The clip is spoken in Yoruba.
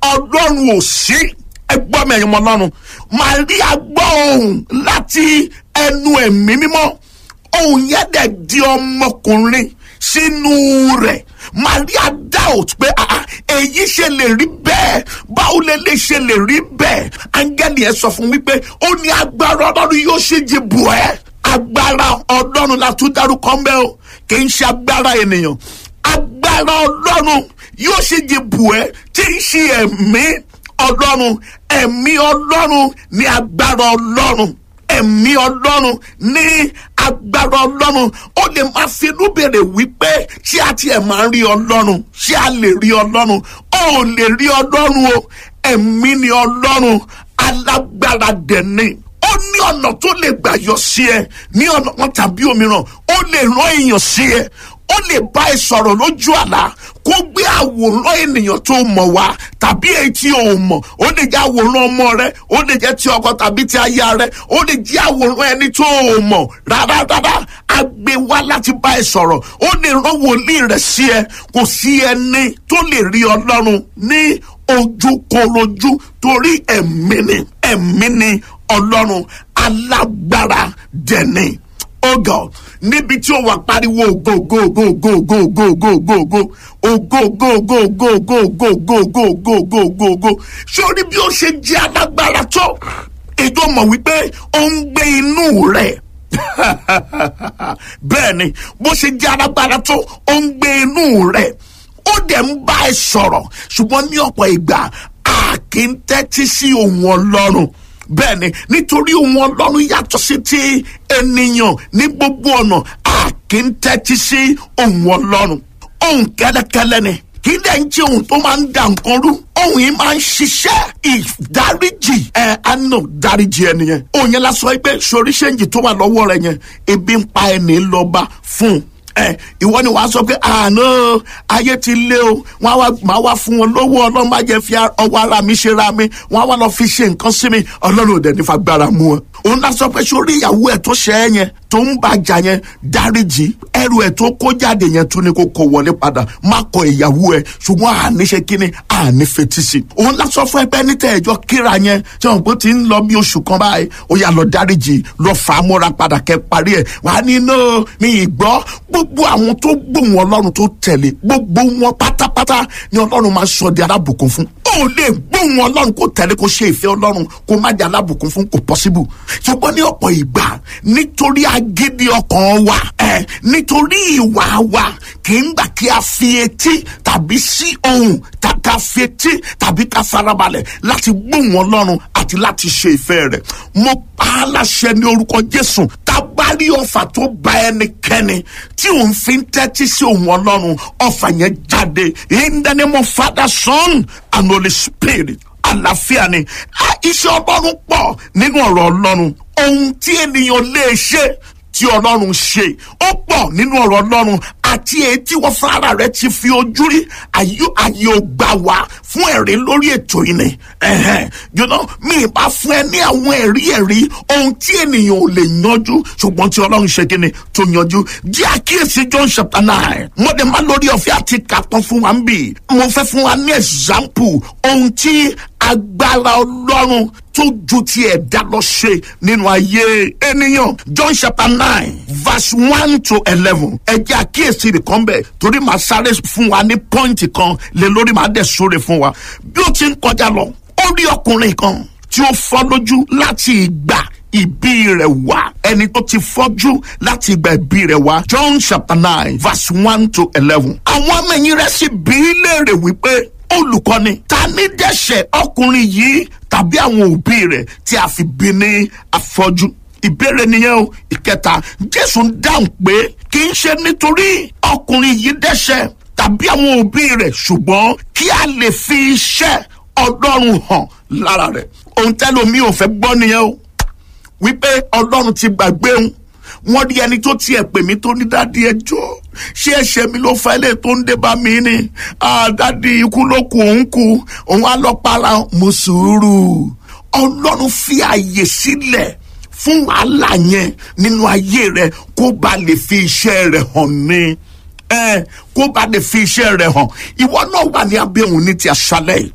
ọlọ́run ò sí ẹgbọ́n mi ẹ̀yin ọmọ ọlọ́run Màríà gbọ́ ohùn láti ẹnu ẹ̀mí mímọ́ ohùn yẹn dẹ̀ di ọmọkùnrin sínú rẹ̀ Maria doubt pé èyí ṣe lè rí bẹ́ẹ̀ báwo lè lè ṣe lè rí bẹ́ẹ̀ áńgẹ́lì ẹ̀ sọ fún wípé ó ní agbára ọlọ́run yóò ṣe jí bù ẹ́ agbára ọlọ́run la tún dárúkọ ń bẹ́ o kì í ṣe agbára ènìyàn agbára ọlọ́run yóò ṣe jí bù ẹ́ tí ń ṣe ẹ̀mí ọlọ́run ẹ̀mí ọlọ́run ní agbára ọlọ́run ẹ̀mí ọlọ́run ní agbára ọlọ́run ó lè máa finú béèrè wípé ṣé a tiẹ̀ máa ń rí ọlọ́run ṣé a lè rí ọlọ́run ó ò lè rí ọlọ́run o ẹ̀mí ni ọlọ́run alágbára dẹ̀ni ó ní ọ̀nà tó lè gbà yọ sí ẹ ní ọ̀nà kan tàbí òmíràn ó lè rán èèyàn sí ẹ ó lè bá ẹ sọ̀rọ̀ lójú àlá kó gbé àwòrán ènìyàn tó mọ̀ wá tàbí èyí tí o mọ̀ ó lè jẹ́ àwòrán ọmọ rẹ ó lè jẹ́ ti ọkọ tàbí ti aya rẹ ó lè jẹ́ àwòrán ẹni tó o mọ̀ rárá rárá a gbé wá láti bá ẹ sọ̀rọ̀ ó lè rán wòlíì rẹ sí ẹ kò sí ẹni tó lè rí ọlọ́run ní ojúkorojú torí ẹ̀mí ni ẹ̀mí ni ọlọ́run alágbára dẹ̀ni oh god níbi tí ó wà pariwo ògo ògo ògo ògo ògo ògo ògo ògo ògo ògo ògo ògo ògo ògo ògo ògo ògo ògo ògo ṣé o ní bí ó ṣe jẹ́ alágbára tó èdè ó mọ̀ wípé ó ń gbé inú rẹ̀ bẹ́ẹ̀ ni bó ṣe jẹ́ alágbára tó ó ń gbé inú rẹ̀ ó dẹ̀ ń bá ẹ sọ̀rọ̀ ṣùgbọ́n ní ọ̀pọ̀ ìgbà a kì í tẹ́tí sí ohùn ọlọ́run bẹ́ẹ̀ ni nítorí ohun ọlọ́run yàtọ̀ sí ti ènìyàn ní gbogbo ọ̀nà a kì í tẹ́tí sí ohun ọlọ́run ohun kẹ́lẹ́kẹ́lẹ́ ni kì í dẹ̀ ń jẹ́ ohun tó máa ń da nǹkan rú ohun yìí máa ń ṣiṣẹ́ ìdáríjì ẹ àná dáríjì ẹni yẹn ohun yẹn lásán pé sori ṣéǹjì tó wà lọ́wọ́ rẹ yẹn ebi ń pa ẹni lọ́ba fún un ẹ ìwọ ni wàá sọ pé àná ayé ti lé o wọn wá máa wá fún wọn lówó ọlọ́run má jẹ́ fi ọwọ́ ara mi ṣe ra mi wọn wá lọ fi ṣe nǹkan sí mi ọlọ́run ò dẹ̀ nífa gbára mú wọn. òun náà sọ pé sórí ìyàwó ẹ̀ tó ṣe é yẹn tó ń bàjá yẹn dáríjì ẹrù ẹ̀ tó kó jáde yẹn tún ni kó kó wọlé padà má kọ ìyàwó ẹ̀ ṣùgbọ́n àní ṣe kíni àní fetí sí. òun náà sọ fún ẹgbẹ́ níta ẹ̀jọ́ kíra yẹn tí wọn bó ti ń lọ bí oṣù kan báyìí ó yà lọ dáríjì lọ fà á mọ́ra padà kẹ́ parí ẹ̀ wàá ní náà mi ì gbọ́ gbogbo àwọn tó gbóhùn ọlọ́run tó tẹ̀lé gbogbo wọn pátápátá ni ọlọ́run máa sọ di alábùkún fún. ó lè gbóhùn ọlọ́run kó tẹ̀lé kó ṣe ìfẹ́ ọlọ́run kó má di alábùkún fún kò pọ́síbù. ṣùgbọ́n ní ọ̀pọ̀ ìgbà nítorí agídí ọkàn wa ẹ̀ nítorí ìwà wa kì í gbà kí a fi etí tàbí sí ohùn ká fi etí tàbí ká farabalẹ̀ láti gbóhùn ọlọ́run àti láti ṣe ìfẹ́ rẹ̀. mo pa á láṣẹ ní orúkọ jésù tábàárí ọfà tó bá ẹnikẹ́ni tí òun fi ń tẹ́tí sí òun ọlọ́run ọfà yẹn jáde in the name of father son and holy spirit àlàáfíà ni iṣẹ́ ọlọ́run pọ̀ nínú ọ̀rọ̀ ọlọ́run ohun tí ènìyàn lè ṣe tí ọlọ́run ṣe ó pọ̀ nínú ọ̀rọ̀ ọlọ́run àti èyí tí wọ́n fara rẹ̀ ti fi ojú rí àyè ò gbà wá fún ẹ̀rí lórí ètò yìí ni you know mi ìbá fún ẹ ní àwọn ẹ̀rí ẹ̀rí ohun tí ènìyàn ò lè yanjú ṣùgbọ́n tí ọlọ́run ṣe kí ni tó yanjú jẹ́ àkíyèsí John chapter nine mo dẹ̀ má lórí ọ̀fẹ́ àti kàtàn fún wa ń bì mo fẹ́ fún wa ní example ohun tí agbára ọlọ́run tó ju ti ẹ̀dá lọ ṣe nínú ayé ènìyàn John chapter nine verse one to eleven ẹ jẹ́ àkíyèsí nìkan bẹ̀ torí màá sáré fún wa ní pọ́ìntì kan lé lórí màá dẹ̀ sóre fún wa bí ó ti ń kọjá lọ ó rí ọkùnrin kan tí ó fọ́ lójú láti ìgbà ìbí rẹ̀ wá ẹni tó ti fọ́jú láti ìgbà ìbí rẹ̀ wá John chapter nine verse one to eleven àwọn ọmọ ẹ̀yìn rẹ̀ sì bí léèrè wípé olùkọ́ni ta ní dẹ́ṣẹ̀ ọkùnrin yìí tàbí àwọn òbí rẹ̀ tí a fi bí ní afọ́jú ìbéèrè nìyẹn o ìkẹta jésù ń dáhùn pé kì í ṣe nítorí ọkùnrin yìí dẹ́ṣẹ̀ tàbí àwọn òbí rẹ̀ ṣùgbọ́n kí a lè fi iṣẹ́ ọlọ́run hàn lára rẹ̀ ohun tẹ́lómi ò fẹ́ gbọ́ nìyẹn o wípé ọlọ́run ti gbàgbé òun wọ́n rí ẹni tó tiẹ̀ pè mí tó ní dádì ẹjọ́ ṣé ẹ̀ṣẹ̀ mi ló fa ilé tó ń dé bá mi ni dádì ikú ló kù òun kù òun á lọ para mo sùúrù ọlọ́run fi àyè sílẹ̀ fún wàhálà yẹn nínú ayé rẹ kó ba lè fi iṣẹ́ rẹ̀ hàn ní kó ba lè fi iṣẹ́ rẹ̀ hàn ìwọ náà wà ní abẹ́ òun ní ti aṣálẹ̀ yìí